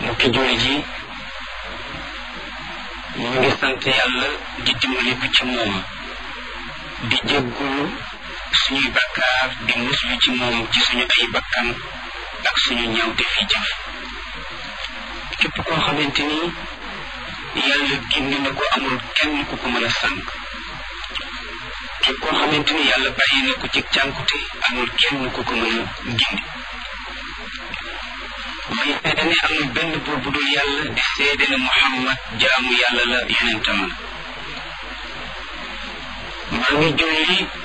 mbokki julli ji ñu ngi sant yàlla di dimbali ko ci moom di jéggulu suñuy bakkaar di muslu ci moom ci suñu ay bakkan ak suñu ñawte fi jëf képp koo xamante ni yàlla gindi na ko amul kenn ku ko mën a sànq képp koo xamante ni yàlla bàyyi na ko ci cànkute amul kenn ku ko mën a gindi may seede ne amul benn buur bu dul yàlla di seede ne Muhammad jaamu yàlla la yonentam la maa ngi julli